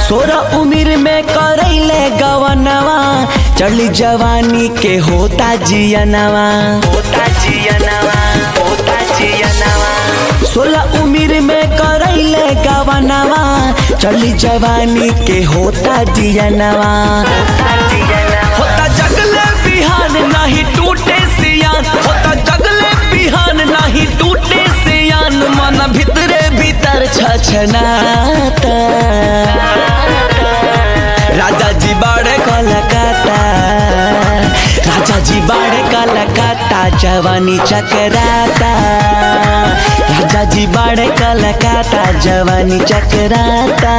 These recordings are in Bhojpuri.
सोरह उम्र में करैले गवनवा चढ़ली जवानी के होता जियनवा होता जियनवा होता जियनवा सोलह उम्र में करैले गवनवा चढ़ली जवानी के होता जियनवा होता जगले बिहान नहीं टूटे सियान होता जगले बिहान नहीं टूटे सियान मन भीतरे भीतर छछनाता राजा जी बाड़े कलकत्ता राजा जी बाड़े कलकत्ता जवानी चकराता राजा जी बाड़े कलकत्ता जवानी चकराता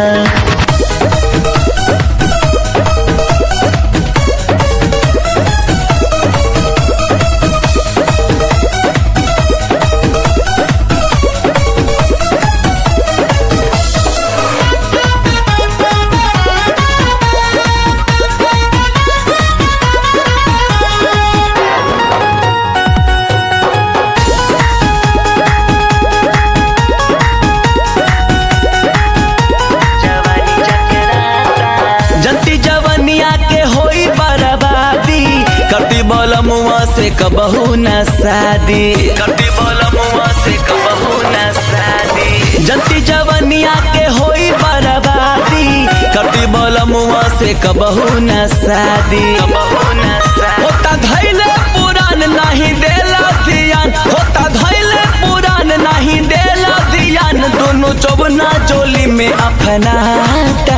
जंती जवनिया के होई बर्बादी करती बलमुआ से कबहू न शादी करती बलमुआ से कबहू न शादी जंती जवनिया के होई बर्बादी करती बलमुआ से कबहू न शादी कबहू न शादी होता धैले पुरान नहीं देला ध्यान होता धैले पुरान नहीं देला ध्यान दोनों चौबना चोली में अपनाता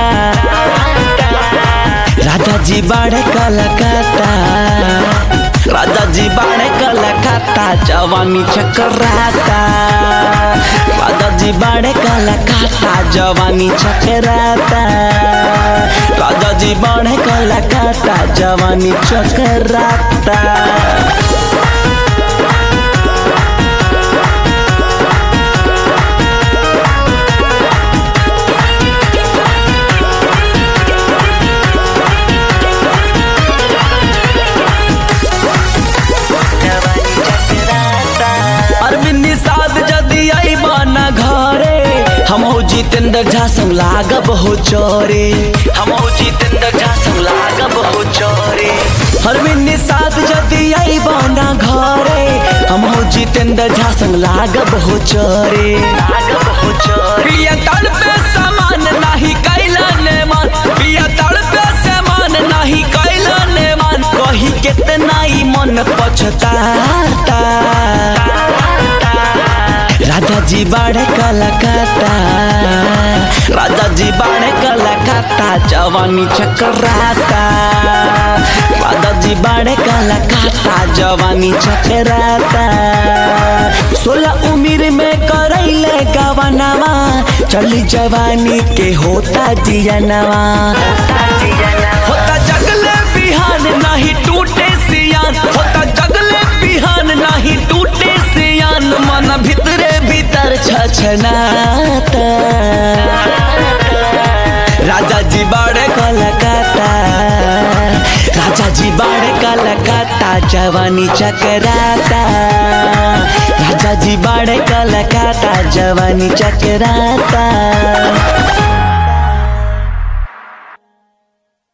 राजा जी बाड़े कलकत्ता राजा जी बाड़े कलकत्ता जवानी चकराता राजा जी बाड़े कलकत्ता जवानी चकराता राजा जी बाड़े कलकत्ता जवानी चकराता अरविंद निषाद जदि अइबा न घरे हम हो जितेंद्र झा संग लागब हो चोरे हम हो जितेंद्र झा संग लागब हो चोरे अरविंद निषाद जदि अइबा न घरे हम हो जितेंद्र झा संग लागब हो चोरे लागब हो चोरे पिया तल पे समान नहीं कैला ने मान पिया तल पे समान नहीं कैला ने मान कही कितना ही मन पछताता राजा जी बाड़े कलकत्ता राजा जी बाड़े कलकत्ता जवानी चकराता राजा जी बाड़े कलकत्ता जवानी चकराता सोलह उम्र में करैले गवनवा चली जवानी के होता जियनवा होता जगले बिहान नहीं टूटे सियान होता जगले बिहान नहीं टूटे सियान मन भीतरे भीतर छछनाता राजा जी बाड़े कलकत्ता राजा जी बाड़े कलकत्ता जवानी चकराता राजा जी बाड़े कलकत्ता जवानी चकराता